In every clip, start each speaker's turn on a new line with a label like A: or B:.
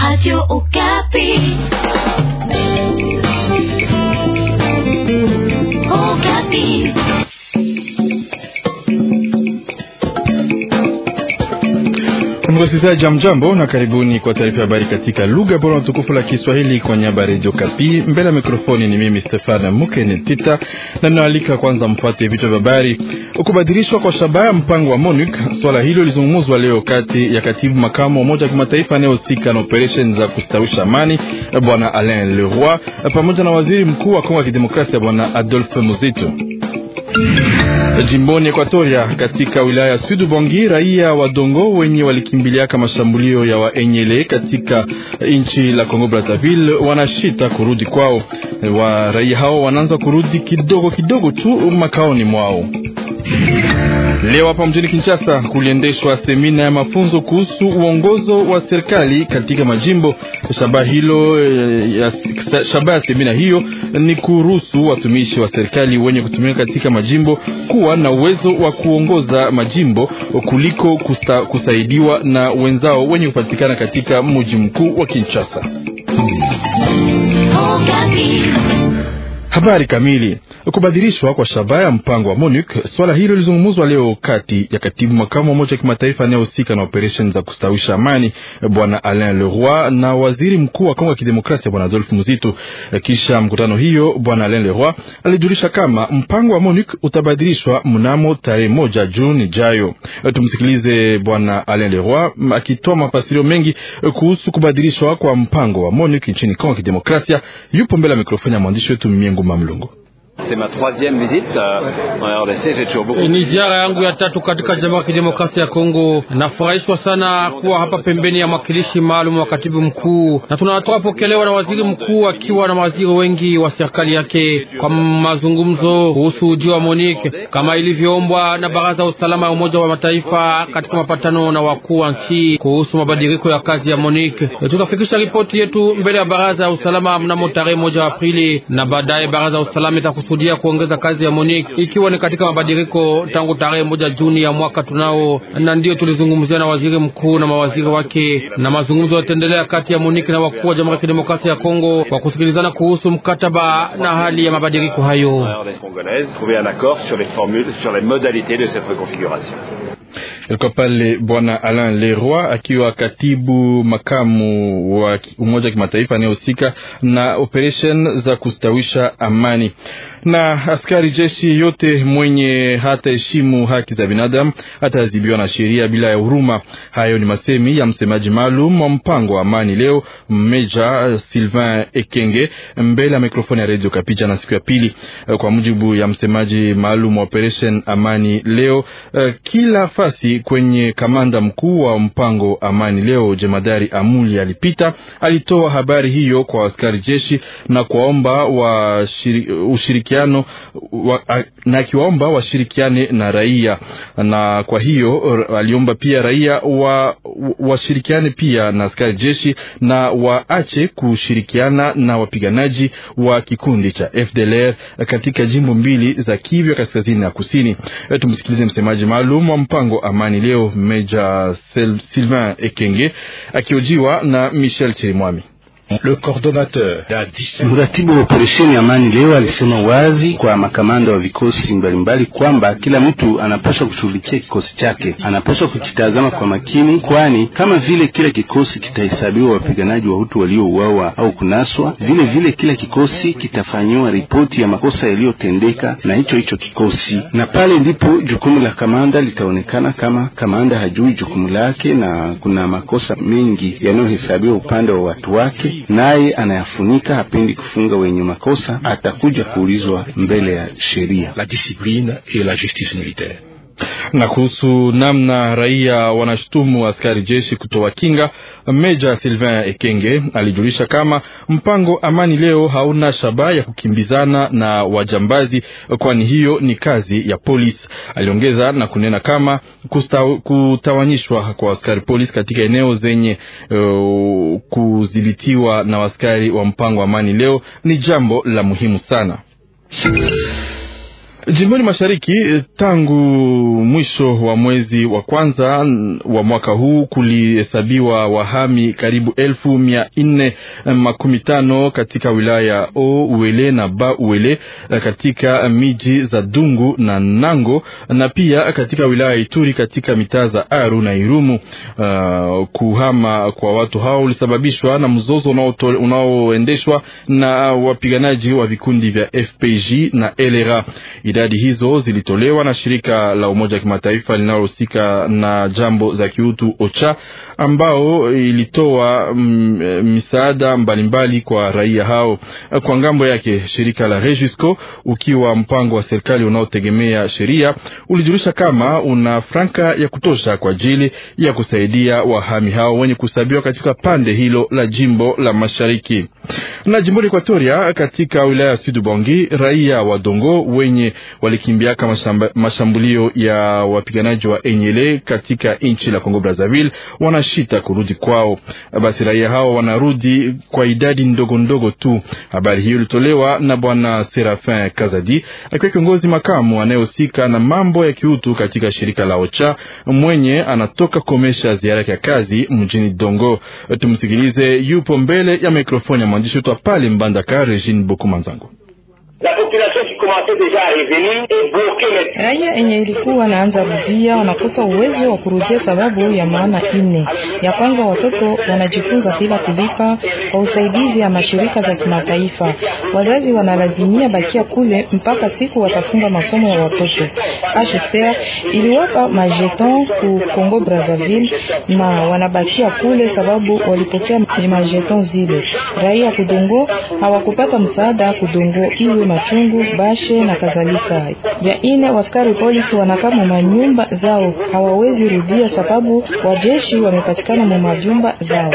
A: Radio Okapi. Okapi.
B: Msikilizaji, jamjambo na karibuni kwa taarifa ya habari katika lugha bora na tukufu la Kiswahili kwa niaba ya Radio Kapi. Mbele ya mikrofoni ni mimi Stefan Mukene Tita na ninaalika kwanza mpate vichwa vya habari. Kubadilishwa kwa shabaha mpango wa MONUC, swala hilo lizungumzwa leo kati ya katibu makamu wa Umoja wa Kimataifa anayehusika na operesheni za kustawisha amani Bwana Alain Leroy pamoja na waziri mkuu wa Kongo ya Kidemokrasia Bwana Adolphe Muzito. Jimboni Ekwatoria katika wilaya ya Sud Ubangi, raia wa Dongo wenye walikimbiliaka mashambulio ya Waenyele katika nchi la Kongo Brazzaville wanashita kurudi kwao. Wa raia hao wanaanza kurudi kidogo kidogo tu makaoni mwao. Leo hapa mjini Kinshasa kuliendeshwa semina ya mafunzo kuhusu uongozo wa serikali katika majimbo. Shabaha hilo ya, shabaha ya semina hiyo ni kuruhusu watumishi wa serikali wenye kutumika katika majimbo kuwa na uwezo wa kuongoza majimbo kuliko kusta, kusaidiwa na wenzao wenye kupatikana katika mji mkuu wa Kinshasa. Habari kamili kubadilishwa kwa shabaha ya mpango wa MONUC. Swala hilo lilizungumzwa leo kati ya katibu makamu wa Umoja wa Kimataifa anayehusika na operesheni za kustawisha amani Bwana Alain Leroy na waziri mkuu wa Kongo ya Kidemokrasia Bwana Adolphe Muzito. Kisha mkutano hiyo, Bwana Alain Leroy alijulisha kama mpango wa MONUC utabadilishwa mnamo tarehe moja Juni ijayo. Tumsikilize Bwana Alain Leroy akitoa mafasirio mengi kuhusu kubadilishwa kwa mpango wa MONUC nchini Kongo ya Kidemokrasia. Yupo mbele ya mikrofoni ya mwandishi wetu Miengu Mamlungu.
C: Ni ziara yangu ya tatu katika Jamhuri ya Kidemokrasia ya Kongo. Nafurahishwa sana kuwa hapa pembeni ya mwakilishi maalum wa katibu mkuu, na tunatoka pokelewa na waziri mkuu akiwa na mawaziri wengi wa serikali yake kwa mazungumzo kuhusu ujio wa Monique kama ilivyoombwa na Baraza ya Usalama ya Umoja wa Mataifa katika mapatano na wakuu wa nchi kuhusu mabadiliko ya kazi ya Monique. Tutafikisha ripoti yetu mbele ya Baraza ya Usalama mnamo tarehe moja Aprili, na baadaye Baraza ya Usalama itakusudia kuongeza kazi ya Monique ikiwa ni katika mabadiliko tangu tarehe moja Juni ya mwaka tunao, na ndiyo tulizungumzia na waziri mkuu na mawaziri wake, na mazungumzo yataendelea kati ya Monique na wakuu wa Jamhuri ya Kidemokrasia ya Kongo kwa kusikilizana kuhusu mkataba na hali ya mabadiliko hayo.
B: Ilikuwa pale Bwana Alain Leroy akiwa katibu makamu wa Umoja wa Kimataifa anayehusika na operation za kustawisha amani. Na askari jeshi yote mwenye hata heshimu haki za binadamu ataadhibiwa na sheria bila ya huruma. Hayo ni masemi ya msemaji maalum wa mpango wa amani leo, Meja Sylvain Ekenge, mbele ya mikrofoni ya Radio Kapija na siku ya pili. Kwa mujibu ya msemaji maalum wa operation amani leo, kila fasi kwenye kamanda mkuu wa mpango amani leo, jemadari Amuli alipita alitoa habari hiyo kwa askari jeshi na kuwaomba wa ushirikiano wa, na akiwaomba washirikiane na raia, na kwa hiyo aliomba pia raia wa washirikiane pia na askari jeshi na waache kushirikiana na wapiganaji wa kikundi cha FDLR katika jimbo mbili za Kivu ya kaskazini na kusini. Tumsikilize msemaji maalum wa mpango amani leo Meja Sylvain Ekenge akiojiwa na Michel Chirimwami.
D: Le coordonnateur
E: mratibu wa operesheni amani leo alisema wazi kwa makamanda wa vikosi mbalimbali kwamba kila mtu anapaswa kushughulikia kikosi chake, anapaswa kukitazama kwa makini, kwani kama vile kila kikosi kitahesabiwa wapiganaji wa Hutu waliouawa au kunaswa, vile vile kila kikosi kitafanyiwa ripoti ya makosa yaliyotendeka na hicho hicho kikosi, na pale ndipo jukumu la kamanda litaonekana. Kama kamanda hajui jukumu lake na kuna makosa mengi yanayohesabiwa upande wa watu wake naye anayafunika, hapendi kufunga wenye makosa, atakuja kuulizwa mbele ya sheria.
D: La discipline et la justice militaire.
B: Na kuhusu namna raia wanashutumu askari jeshi kutoa kinga, Meja Sylvain Ekenge alijulisha kama mpango amani leo hauna shabaha ya kukimbizana na wajambazi, kwani hiyo ni kazi ya polisi. Aliongeza na kunena kama kustaw, kutawanyishwa kwa askari polisi katika eneo zenye uh, kudhibitiwa na askari wa mpango amani leo ni jambo la muhimu sana. Jimboni mashariki tangu mwisho wa mwezi wa kwanza wa mwaka huu kulihesabiwa wahami karibu elfu mia nne makumi tano katika wilaya ya O Uele na Ba Uele katika miji za Dungu na Nango na pia katika wilaya ya Ituri katika mitaa za Aru na Irumu. Uh, kuhama kwa watu hao ulisababishwa na mzozo unaoendeshwa na wapiganaji wa vikundi vya FPJ na LRA. Idadi hizo zilitolewa na shirika la Umoja wa Kimataifa linalohusika na jambo za kiutu OCHA, ambao ilitoa mm, misaada mbalimbali kwa raia hao. Kwa ngambo yake, shirika la Regisco, ukiwa mpango wa serikali unaotegemea sheria, ulijulisha kama una franka ya kutosha kwa ajili ya kusaidia wahami hao wenye kusabiwa katika pande hilo la jimbo la mashariki. Na jimboni Ekwatoria, katika wilaya ya Sud Bangi, raia wa Dongo wenye walikimbiaka mashamba, mashambulio ya wapiganaji wa Enyele katika nchi la Kongo Brazzaville wanashita kurudi kwao. Basi raia hao wanarudi kwa idadi ndogo ndogo tu. Habari hiyo ilitolewa na bwana Serafin Kazadi akiwa kiongozi makamu anayehusika na mambo ya kiutu katika shirika la OCHA mwenye anatoka komesha ziara ya kazi mjini Dongo. Tumsikilize, yupo mbele ya mikrofoni ya mwandishi wetu pale Mbandaka, Regine Bokumanzango.
F: Raia enye ilikuwa naanza rudia wanakosa uwezo wa kurudia sababu ya maana ine. Ya kwanza, watoto wanajifunza bila kulipa kwa usaidizi ya mashirika za kimataifa. Wazazi wanalazimia bakia kule mpaka siku watafunga masomo ya watoto. HCR iliwapa majeton ku Congo Brazzaville na wanabakia kule sababu walipokea majeton zile. Raia kudongo hawakupata msaada kudongo iwe machungu bashe na kadhalika. Ya ine, waskari polisi wanakaa mu manyumba zao, hawawezi rudia sababu wajeshi wamepatikana mu mavyumba zao.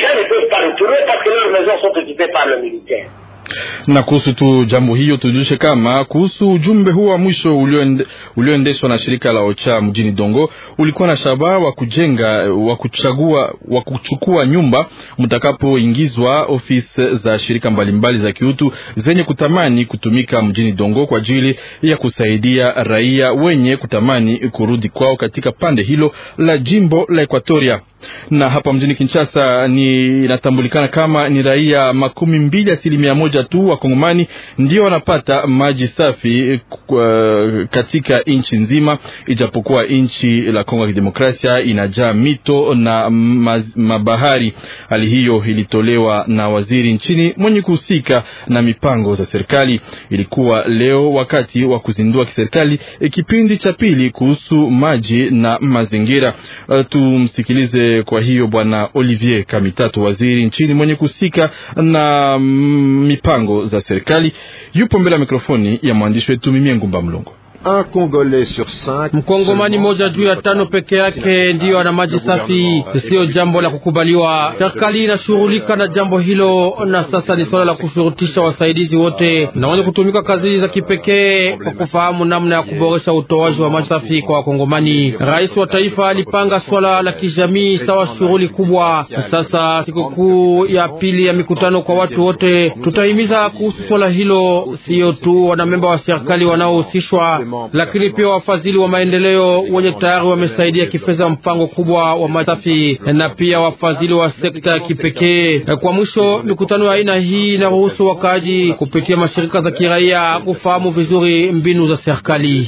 B: na kuhusu tu jambo hiyo tujulishe kama kuhusu ujumbe huu wa mwisho ulioende, ulioendeshwa na shirika la OCHA mjini Dongo ulikuwa na shabaha wa kujenga wa kuchagua wa kuchukua nyumba mtakapoingizwa ofisi za shirika mbalimbali za kiutu zenye kutamani kutumika mjini Dongo kwa ajili ya kusaidia raia wenye kutamani kurudi kwao katika pande hilo la jimbo la Ekwatoria. Na hapa mjini Kinshasa ni inatambulikana kama ni raia makumi mbili asilimia moja tu wa Kongomani ndio wanapata maji safi uh, katika nchi nzima, ijapokuwa nchi la Kongo ya Kidemokrasia inajaa mito na mabahari. Hali hiyo ilitolewa na waziri nchini mwenye kuhusika na mipango za serikali. Ilikuwa leo wakati wa kuzindua kiserikali kipindi cha pili kuhusu maji na mazingira. Uh, tumsikilize kwa hiyo Bwana Olivier Kamitatu, waziri nchini mwenye kuhusika na mipango za serikali, yupo mbele ya mikrofoni ya mwandishi wetu Mimie Ngumba Mlongo.
C: Mkongomani moja juu ya tano peke yake ndiyo ana maji safi. Siyo jambo la kukubaliwa. Serikali inashughulika na jambo hilo, na sasa ni swala la kushurutisha wasaidizi wote na wenye kutumika kazi za kipekee kwa kufahamu namna ya kuboresha utoaji wa maji safi kwa Wakongomani. Rais wa taifa alipanga swala la kijamii sawa shughuli kubwa. Sasa sikukuu ya pili ya mikutano kwa watu wote, tutahimiza kuhusu swala hilo, siyo tu wanamemba wa serikali wanaohusishwa lakini pia wafadhili wa maendeleo wenye tayari wamesaidia kifedha mpango kubwa wa maji safi na pia wafadhili wa sekta ya kipekee. Kwa mwisho, mikutano ya aina hii inaruhusu wakaaji kupitia mashirika za kiraia kufahamu vizuri mbinu za serikali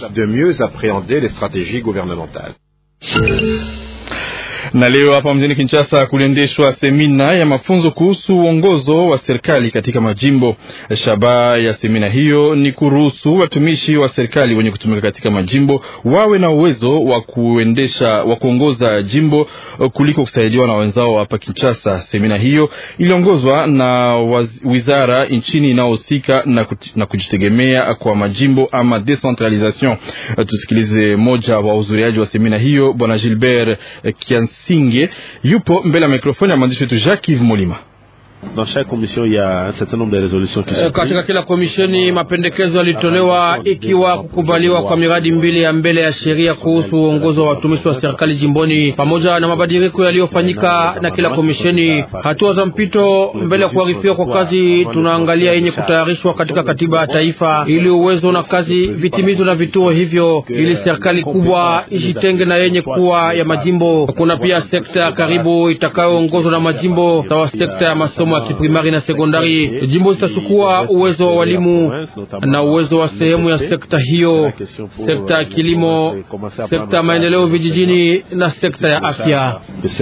B: na leo hapa mjini Kinshasa kuliendeshwa semina ya mafunzo kuhusu uongozo wa serikali katika majimbo. Shabaha ya semina hiyo ni kuruhusu watumishi wa serikali wenye kutumika katika majimbo wawe na uwezo wa kuendesha wa kuongoza jimbo kuliko kusaidiwa na wenzao hapa Kinshasa. Semina hiyo iliongozwa na wizara nchini inayohusika na, na kujitegemea kwa majimbo ama decentralisation. Tusikilize moja wa wahudhuriaji wa semina hiyo, bwana Gilbert Kians Singe yupo mbele ya mikrofoni ya mwandishi wetu Jacques Yves Molima.
C: Katika kila komisheni mapendekezo yalitolewa, ikiwa kukubaliwa kwa miradi mbili ya mbele ya sheria kuhusu uongozi wa watumishi wa serikali jimboni, pamoja na mabadiliko yaliyofanyika na kila komisheni. Hatua za mpito mbele ya kuharifiwa kwa kazi, tunaangalia yenye kutayarishwa katika katiba ya taifa, ili uwezo na kazi vitimizwe na vituo hivyo, ili serikali kubwa ijitenge na yenye kuwa ya majimbo. Kuna pia sekta ya karibu itakayoongozwa na majimbo, sawa sekta ya masomo ya kiprimari na sekondari. Jimbo zitachukua uwezo wa walimu na uwezo wa sehemu ya sekta hiyo, sekta ya kilimo, sekta ya maendeleo vijijini na sekta ya afya.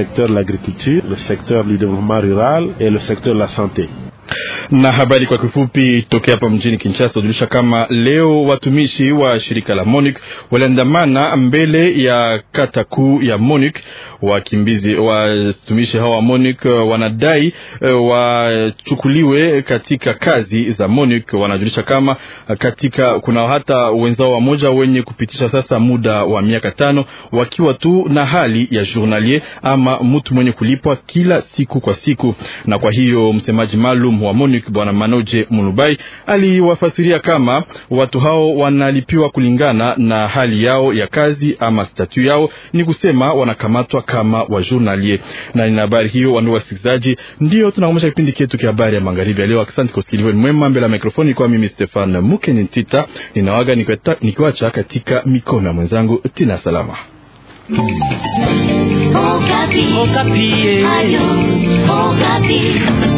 B: Na habari kwa kifupi tokea hapa mjini Kinshasa hujulisha kama leo watumishi wa shirika la MONUC waliandamana mbele ya kata kuu ya MONUC. Wakimbizi watumishi hawa wa MONUC wanadai wachukuliwe katika kazi za MONUC. Wanajulisha kama katika kuna hata wenzao wamoja wenye kupitisha sasa muda wa miaka tano wakiwa tu na hali ya journalier ama mtu mwenye kulipwa kila siku kwa siku, na kwa hiyo msemaji maalum wa MONUC Bwana Manoje Mulubai aliwafasiria kama watu hao wanalipiwa kulingana na hali yao ya kazi ama statu yao, ni kusema wanakamatwa kama wa journalier. Na ina habari hiyo, wandugu wasikilizaji, ndio tunakomesha kipindi chetu cha habari ya magharibi ya leo. Asante kwa usikilivu mwema. Mbele ya mikrofoni kwa mimi Stefan Mukeni Ntita, ninawaga nikiwacha katika mikono ya mwenzangu Tina Salama.
A: Okapi. Okapi. Ayo, Okapi.